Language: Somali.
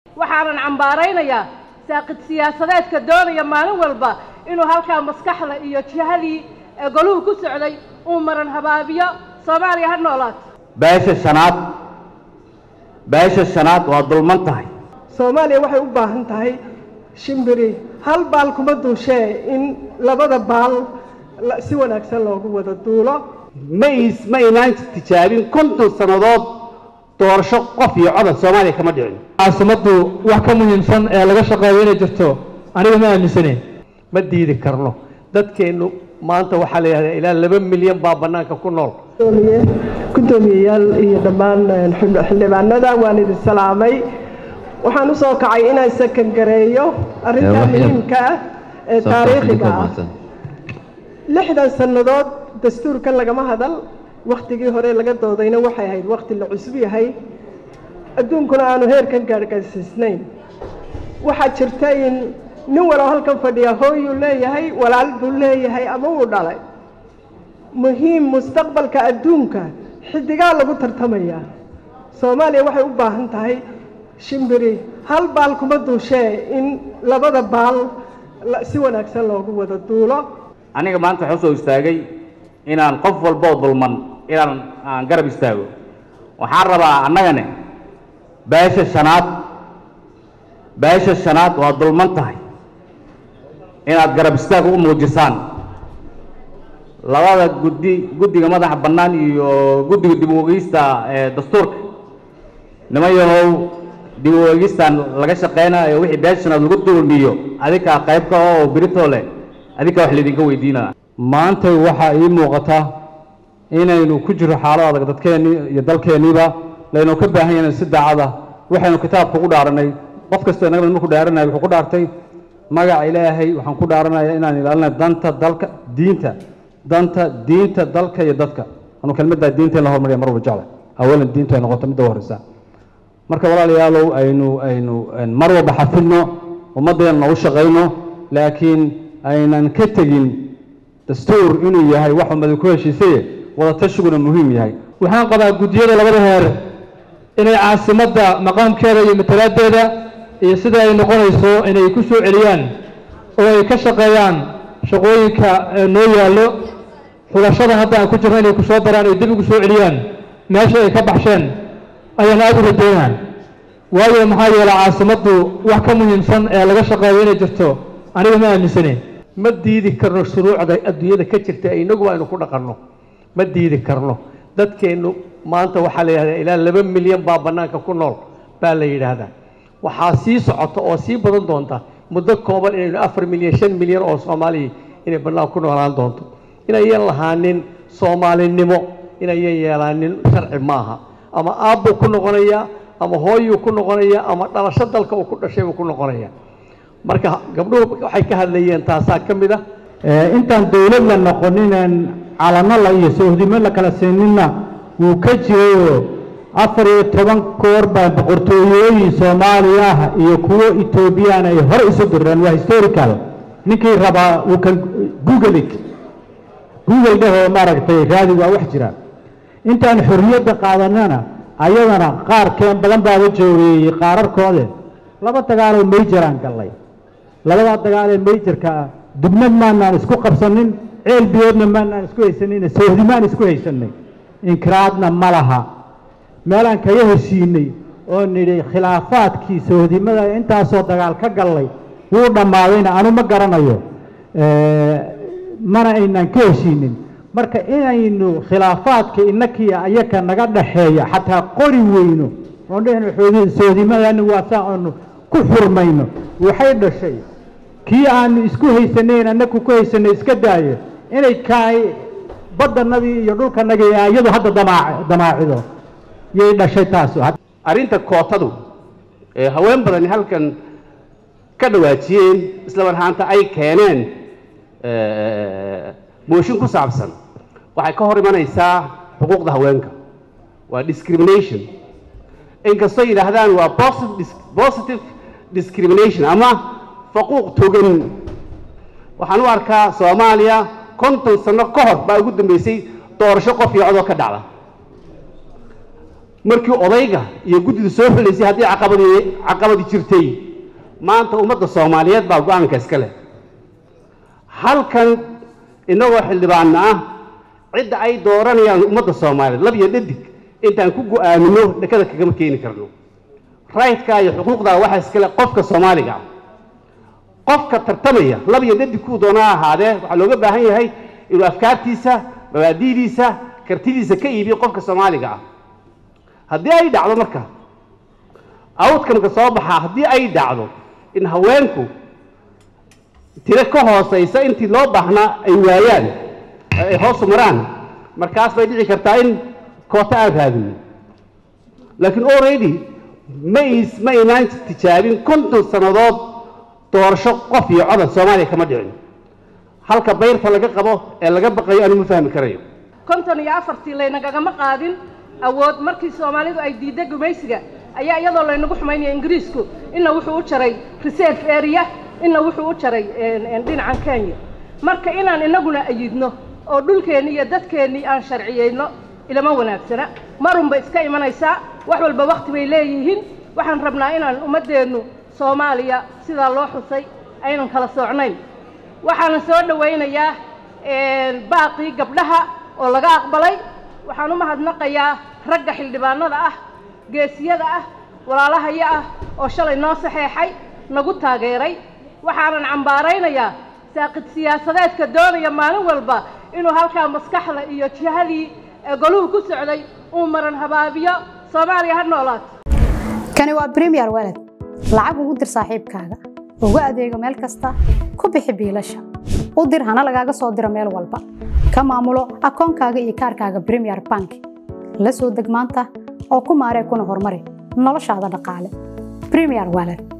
waxaanan cambaaraynayaa saaqid siyaasadeedka doonaya maalin walba inuu halkaa maskaxda iyo jihadii goluhu ku socday uu maran habaabiyo soomaaliya ha noolaato beesha shanaad beesha shanaad waa dulman tahay soomaaliya waxay u baahan tahay shimbiri hal baal kuma duushee in labada baal si wanaagsan loogu wada duulo ma is ma inaan tijaabin konton sannadood doorasho qof iyo codad soomaaliya kama dhicin caasimaddu wax ka muhiimsan ee laga shaqeeyo inay jirto aniga ma aaminsaneyn ma diidi karno dadkeennu maanta waxaa la yidhahdaa ilaa laba milyan baa bannaanka ku nool guddoomiyeyaal iyo dhammaan xildhibaanada waan idin salaamay waxaan u soo kacay inaan sakan gareeyo arrintaa muhiimka ah ee taariikhiga ah lixdan sannadood dastuurkan lagama hadal wakhtigii hore laga doodayna waxay ahayd wakhti la cusub yahay adduunkuna aanu heerkan gaargaarsiisnayn waxaa jirta in nin walow halkan fadhiya hooyuu leeyahay walaal buu leeyahay ama wuu dhalay muhiim mustaqbalka adduunka xidigaa lagu tartamayaa soomaaliya waxay u baahan tahay shimbiri hal baal kuma duushee in labada baal si wanaagsan loogu wada duulo aniga maanta waxaa usoo istaagay inaan qof walboo dulman inaan aan garab istaago waxaan rabaa annagane beesha shanaad beesha shanaad waa dulman tahay inaad garab istaag u muujisaan labada guddi guddiga madaxa bannaan iyo guddiga dib u eegista ee dastuurka niman yahow dib u eegistan laga shaqeynayo wixii beesha shanaad lagu dulmiyo adinkaa qaybka oo biritoo leh adinkaa wax laydinka weydiinaya maantay waxaa ii muuqata inaynu ku jiro xaalad adag dadkeennii iyo dalkeenniiba laynu ka baahan yahay si daacada waxaynu kitaabka ugu dhaaranay qof kastoo inagana markuu dhaaranaya wuxuu ku dhaartay magaca ilaahay waxaan ku dhaaranaya inaan ilaalinayo danta dalka diinta danta diinta dalka iyo dadka anu kelmaddaa diinta in la hormariya mar walba jecla awalan diintu ay noqoto midda horeysa marka walaalayaalow aynu aynu mar walba xafidno ummaddeena u shaqayno laakiin aynan ka tegin dastuur inuu yahay wax ummadu ku heshiisaye wada tashiguna muhiim yahay waxaan qabaa guddiyada labada heer inay caasimadda maqaamkeeda iyo matalaadeeda iyo sida ay noqonayso inay ku soo celiyaan oo ay ka shaqeeyaan shaqooyinka noo yaallo xulashada hadda aan ku jirno inay ku soo daraan ay dib ugu soo celiyaan meesha ay ka baxsheen ayaan aada u rajaynaan waayo maxaa yeelay caasimaddu wax ka muhiimsan ee laga shaqeeyo inay jirto aniga ma aaminsaneyn ma diidi karno shuruucda adduunyada ka jirta inagu aynu ku dhaqanno ma diidi karno dadkeennu maanta waxaa la yidhahdaa ilaa laba milyan baa bannaanka ku nool baa la yidhaahdaa waxaa sii socota oo sii badan doonta muddo kooban inaynu afar milyan shan milyan oo soomaaliya inay bannaanka ku noolaan doonto inayan lahaanin soomaalinimo inayan yeelaanin sharci maaha ama aabbuu ku noqonaya ama hooyuu ku noqonaya ama dhalasho dalka uu ku dhashay buu ku noqonaya marka gabdhuhu waxay ka hadlayeen taasaa ka mid ah intaan dowlad la noqoninaan calano la iyo soohdimo la kala siininna wuu ka jirayoo afar iyo toban koor baa boqortooyooyin soomaaliya ah iyo kuwo etoobiyaan ay hore isu direen waa historical ninkii rabaa uu kan google it google dhehoo maaragtay raadi waa wax jira intaan xorriyadda qaadanana ayadana qaarkeen badan baaba joogeeyey qaararkoode laba dagaaloo mayjaraan gallay labadaa dagaal ee mayjarka ah dubnad maanaan isku qabsanin ceel biyoodna maanaan isku haysanin soohdimaan isku haysanay inkiraadna ma laha meelaan kaga heshiinay oo nidhi khilaafaadkii soohdimada intaasoo dagaal ka gallay wuu dhammaadayna anu ma garanayo mana aynaan ka heshiinin marka inaynu khilaafaadka inakiya ayaka naga dhaxeeya xataa qori weyno oon dhehno soodimadani waa saa aanu ku xurmayno waxay dhashay kii aanu isku haysanayn annaku ku haysanay iska daayo inay kaay baddanadii iyo dhulkanagii iyadu hadda damaa damaacido yay dhashay taasu arrinta kootadu ee haween badani halkan ka dhawaajiyeen isla marhaanta ay keeneen mooshin ku saabsan waxay ka hor imanaysaa xuquuqda haweenka waa discrimination inkastoo yidhaahdaan waa positive discrimination ama faquuq togan waxaan u arkaa soomaaliya konton sano ka hor baa ugu dambeysay doorasho qof iyo codoo ka dhacda markii odayga iyo guddida soo xulaysay haddii caqabadii caqabadi jirtay maanta ummadda soomaaliyeed baa go-aanka iska leh halkan innagoo xildhibaanna ah cidda ay dooranayaan ummadda soomaaliyeed lab iyo dhadig intaan ku go-aamino dhakada kagama keeni karno rayidkaa iyo xuquuqdaa waxaa iskale qofka soomaaliga ah qofka tartamaya lab iyo dhadig kuu doona ha ahaadee waxaa looga baahan yahay inuu afkaartiisa mabaadi'diisa kartidiisa ka iibiyo qofka soomaaliga ah haddii ay dhacdo marka outcomeka soo baxaa haddii ay dhacdo in haweenku tiro ka hoosaysa intii loo baahnaa ay waayaan ay hoosu maraan markaas bay dhici kartaa in koota aan raadino laakiin already ma is ma inaan tijaabin konton sannadood doorasho qof iyo codan soomaaliya kama dhicin halka bayrta laga qabo ee laga baqayo anu ma fahmi karayo konton iyo afartii laynagagama qaadin awood markii soomaalidu ay diidday gumaysiga ayaa iyadoo laynagu xumaynaya ingiriisku inna wuxuu u jaray reserve area inna wuxuu u jaray dhinacan kenya marka inaan inaguna ayidno oo dhulkeennii iyo dadkeennii aan sharciyeyno ilama wanaagsana marunba iska imanaysaa wax walba wakti bay leeyihiin waxaan rabnaa inaan ummaddeennu soomaaliya sidaa loo xusay aynan kala soocnayn waxaana soo dhowaynayaa baaqii gabdhaha oo laga aqbalay waxaan u mahadnaqayaa ragga xildhibaanada ah geesiyada ah walaalahaya ah oo shalay noo saxeexay nagu taageeray waxaanan cambaaraynayaa saaqid siyaasadeedka doonaya maalin walba inuu halkaa maskaxda iyo jihadii goluhu ku socday uu maran habaabiyo soomaaliya ha noolaato kani waa bremiyer walad lacag ugu dir saaxiibkaaga ugu adeego meel kasta ku bixi biilasha u dir hana lagaaga soo diro meel walba ka maamulo akoonkaaga iyo kaarkaaga bremiyer bank la soo deg maanta oo ku maaree kuna horumari noloshaada dhaqaale bremiyer walad